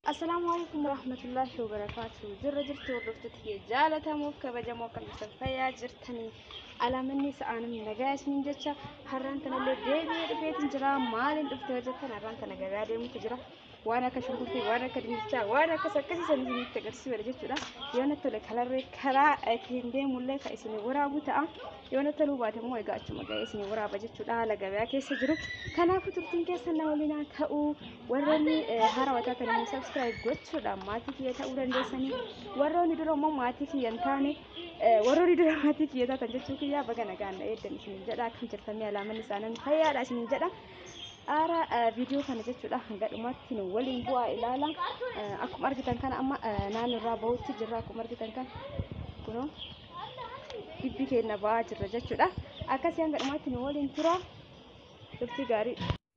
Assalaamu alaikum warahmatullahi wabarakaatu. Jirra jirtu hordoftoota kiyya jaalatamuuf kabajamoo akka jirtan fayyaa jirtanii alaamanni sa'aanim nagaa isiniin jecha har'aan tanallee deebi'ee dhufeetiin jira maaliin dhufte hojjetan har'aan tana gabaa deemutu jira waan akka shunkurtii waan akka dinnichaa waan akkas akkasii san isinitti agarsiisa jechuudha yoo natti tole kalarree karaa ittiin deemullee kan isin waraabu ta'a yoo natti toluu baate immoo egaa achuma ga'ee isin waraaba jechuudha haala gabaa keessa jiru kanaafuu turtiin keessa na waliin ta'uu warroonni haarawwataa kan immoo sabskiraayib gochuudhaan maatii kiyya ta'uu dandeessanii warroonni dura immoo maatii kiyya hin taane warroonni dura maatii kiyya taatan jechuu kiyyaa baga nagaan na eeddan isiniin jedha akkam jirtanii alaamanni isaanii fayyaadha isiniin jedha. Aara viidiyoo kana jechuudha hanga dhumaatti nu waliin bu'aa ilaala. Akkuma argitan kana amma naannoo bahutti jirra akkuma argitan kana kunoo bibbi keenya ba'aa jirra jechuudha. Akkasii hanga dhumaatti nu waliin tura. Turtii gaarii.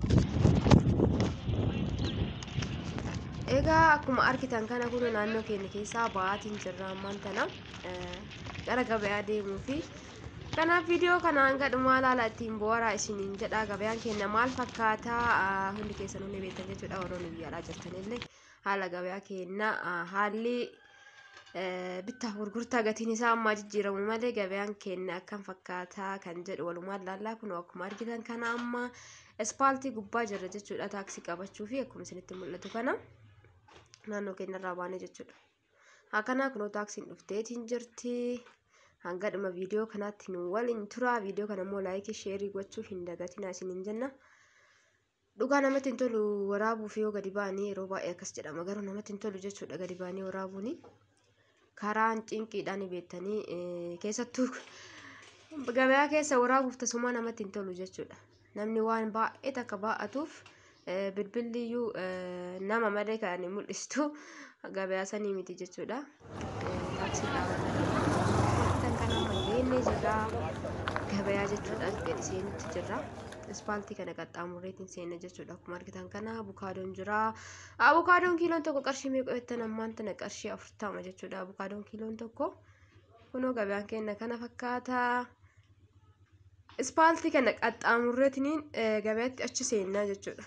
Egaa akkuma argitan kana kun naannoo keenya keessaa ba'aatiin jirra ammaan tana gara gabayaa deemuu fi kanaaf viidiyoo kana hanga dhumaa ilaala ittiin bu'aara isiniin jedha gabayaan keenya maal fakkaataa hundi keessan hundi beektan jechuudha warroonni biyyaadhaa jirtanillee haala gabayaa keenya haalli bittaa gurgurtaa gatiin isaa ammaa jijjiiramu malee gabayaan keenya akkam fakkaataa kan jedhu walumaan ilaallaa kun akkuma argitan kana amma ispaaltii gubbaa jirra jechuudha taaksii qabachuu fi akkuma isinitti mul'atu kana naannoo keenyarraa baanee jechuudha. Akkanaa kunoo taaksiin dhufteetiin jirti. hanga dhuma viidiyoo kanaatti nu waliin tura viidiyoo kana immoo laayikii sheerii gochuu hin dagatinaa isiniin jenna dhugaa namatti hin tolu waraabuuf yoo gadi ba'anii yeroo baay'ee akkas jedhama garuu namatti hin tolu jechuudha gadi ba'anii waraabuuni karaan cinqiidhaan beektanii keessattuu gabayaa keessa waraabuuf tasumaa namatti hin tolu jechuudha namni waan baay'ee takka baa'atuuf bilbilliyyuu nama malee kan mul'istu gabayaa sanii miti jechuudha. deemnee jirra gabayaa jechuudha gadi seenutti jirra ispaaltii kana qaxxaamureetiin seenne jechuudha akkuma argitan kana abukaadoon jira abukaadoon kiiloon tokko qarshii meeqa jettan ammaan tana qarshii afurtama jechuudha abukaadoon kiiloon tokko kunoo gabayaan keenya kana fakkaata ispaaltii kana qaxxaamureetiin gabayaatti achi seennaa jechuudha.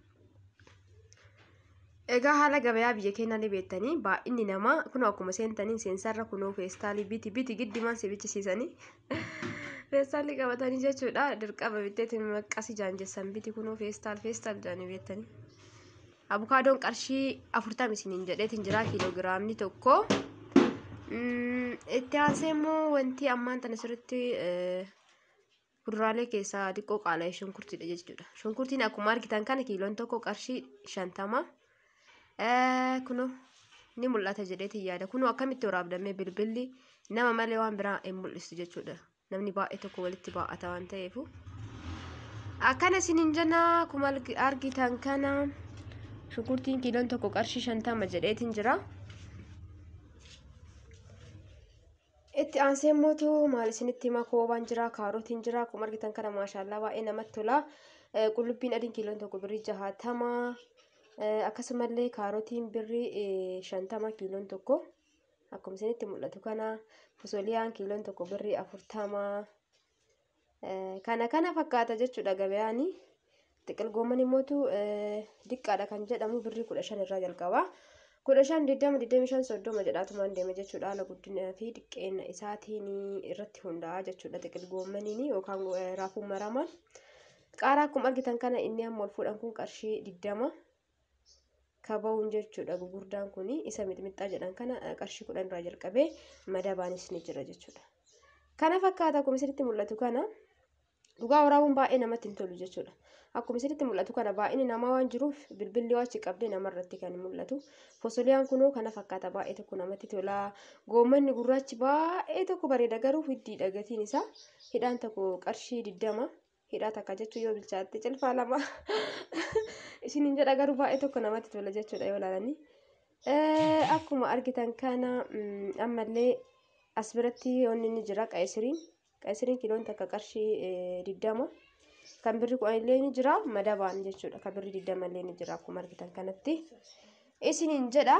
Egaa haala gabayaa biyya keenya ni beektanii baay'inni namaa kun akkuma seentanii seensarra kunoo feestaalii biti biti giddimaan si bichisiisanii feestaalii qabatanii jechuudha dirqama bitteetiin maqqasii jaanjessan biti kunoo feestaal feestaal jaanii beektanii. Abukaadoon qarshii afurtama isiniin jedheetiin jira kiiloogiraamni tokko. Itti aansee immoo wanti ammaan tana sirriitti kuduraalee keessaa xiqqoo qaala'ee shunkurtiidha jechuudha. Shunkurtiin akkuma argitan kana kiiloon tokko qarshii shantama. kuno ni mul'ata jedheetiin yaada kuno akkamitti waraabdamee bilbilli nama malee waan biraa hin mul'isu jechuudha namni baay'ee tokko walitti baa'ata waan ta'eef akkana isiniin jenna akkuma argitan kana shunkurtiin kiiloon tokko qarshii shantama jedheetiin jira. itti aansee immootu maal isinitti himaa koobaan jira kaarotiin jira akkuma argitan kana maashaallaa baay'ee namatti tola qullubbiin adiin kiiloon tokko birrii jahaatama akkasumallee kaarotiin birrii shantama kiiloon tokko akkuma isinitti mul'atu kana fosoliyaan kiiloon tokko birrii afurtama kana kana fakkaata jechuudha gabayaani xiqil goomman immootu diqqaadha kan jedhamu birrii kudha shan irraa jalqaba kudha shan digdama digdami shan soddoma jedhaatumaan deema jechuudha haala guddinaa fi xiqqeenya isaatiin irratti hundaa'a jechuudha xiqil goommaniin yookaan raafuu maramaan qaaraa akkuma argitan kana inni amma ol fuudhan kun qarshii digdama kaba'uun jechuudha gurguddaan kun isa mixmixaa jedhan kana qarshii kudhan irraa jalqabee madabaanis ni jira jechuudha. Kana fakkaata akkuma isinitti mul'atu kana dhugaa waraabuun baay'ee namatti hin tolu jechuudha. Akkuma isinitti mul'atu kana baay'inni namaa waan jiruuf bilbilli achi qabdee namarratti kan mul'atu. Fosoliyaan kunoo kana fakkaata baay'ee tokko namatti tola. Goommanni gurraachi baay'ee tokko bareeda garuu hiddiidha gatiin isaa hidhaan tokko qarshii digdama hidhaa takka jechuun yoo bilchaatte cilfaa lama isiniin jedha garuu baay'ee tokko namatti tola jechuudha yoo ilaalanii. Akkuma argitan kana ammallee as biratti wanni ni jira qayisiriin. Qayisiriin kiiloon takka qarshii digdama. Kan birri kudhan illee ni jira madabaan jechuudha. Kan birri digdama illee ni jira akkuma argitan kanatti. Isiniin jedha.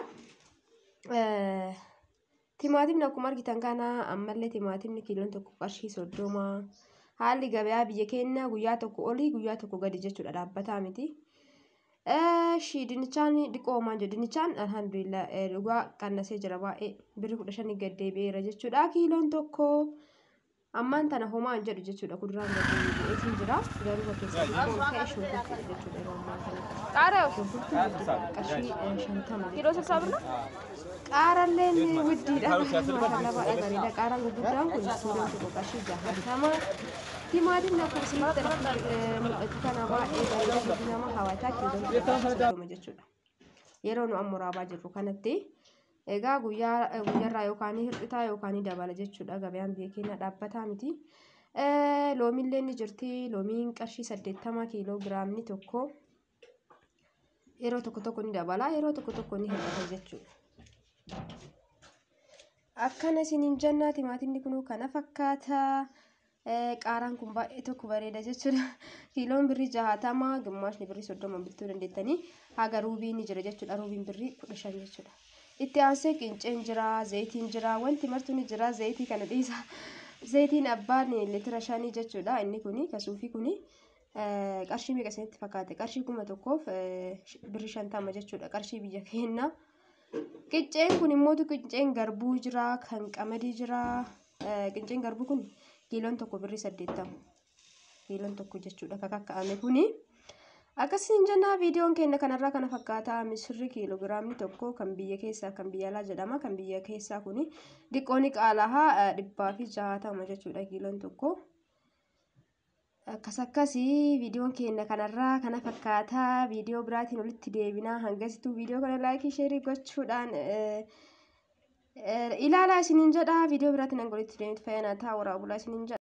Timaatimni akkuma argitan kana ammallee timaatimni kiiloon tokko qarshii soddoma. haalli gabayaa biyya keenya guyyaa tokko olii guyyaa tokko gadi jechuudha dhaabbataa miti. Shii dinnichaan dhiqoo homaan jedhu dinnichaan alhamdulillah dhugaa qannasee jira baay'ee birri kudha shanii gad deebi'eera jechuudha kiiloon tokko ammaan tana homaa hin jedhu jechuudha kuduraan gad deebi'eetiin jira garuu bakkeessa dhiqoo ka'e shunkurtii jechuudha yeroo ammaa kana ቃሪያው shunkurtii qarshii shantama ኪሎ ስልሳ ብር ነው። qaaralleen widdiidha maashaallah baay'ee bareeda qaaraan gurguddaan kun kiiloon tokko qarshii jahatama timaatiin akkuma isinitti mul'atu kana baay'ee bareeda hojii nama hawwataa kiiloon tokko soddoma jechuudha yeroo nu amma raabaa jirru kanatti egaa guyyaa guyyaarraa yookaan hir'itaa yookaan dabala jechuudha gabaan biyya keenya dhaabbataa miti loomiillee ni jirti loomiin qarshii saddeettama kiiloo giraamni tokko yeroo tokko tokko ni dabala yeroo tokko tokko ni hir'ata jechuudha. akkana isiniin jennaa timaatimni kun kana fakkaata qaaraan kun baay'ee tokko bareeda jechuudha kiiloon birrii jahatama gimmaashni birrii soddoma bituu dandeettanii haga ruubiin ni jira jechuudha ruubiin birrii kudha shan jechuudha itti aansee qinceen jira zayitiin jira wanti martuu ni jira zayitii kana dhiisa zayitiin abbaan litira shanii jechuudha inni kuni kasuufii kuni qarshii meeqa isinitti fakkaate qarshii kuma tokkoof birrii shantama jechuudha qarshii biyya keenyaa. Qinceen kun immoo qinceen garbuu jira kan qamadii jira qinceen garbuu kun kiiloon tokko birrii saddeettama kiiloon tokko jechuudha kan kakka'ame kuni akkasiin jennaa viidiyoon keenya kanarraa kana fakkaata misirri kiiloogiraamni tokko kan biyya keessaa kan biyya alaa jedhama kan biyya keessaa kuni diqqooni qaalahaa dhibbaa fi jahatama jechuudha kiiloon tokko. akkas akkasii viidiyoon keenya kanarraa kana fakkaata viidiyoo biraatiin walitti deebinaa hangasituu viidiyoo kana laayikii sheerii gochuudhaan ilaalaa isiniin jedha viidiyoo biraatiin hanga walitti deebinutti fayyana ta'a waraabulaa isiniin jedha.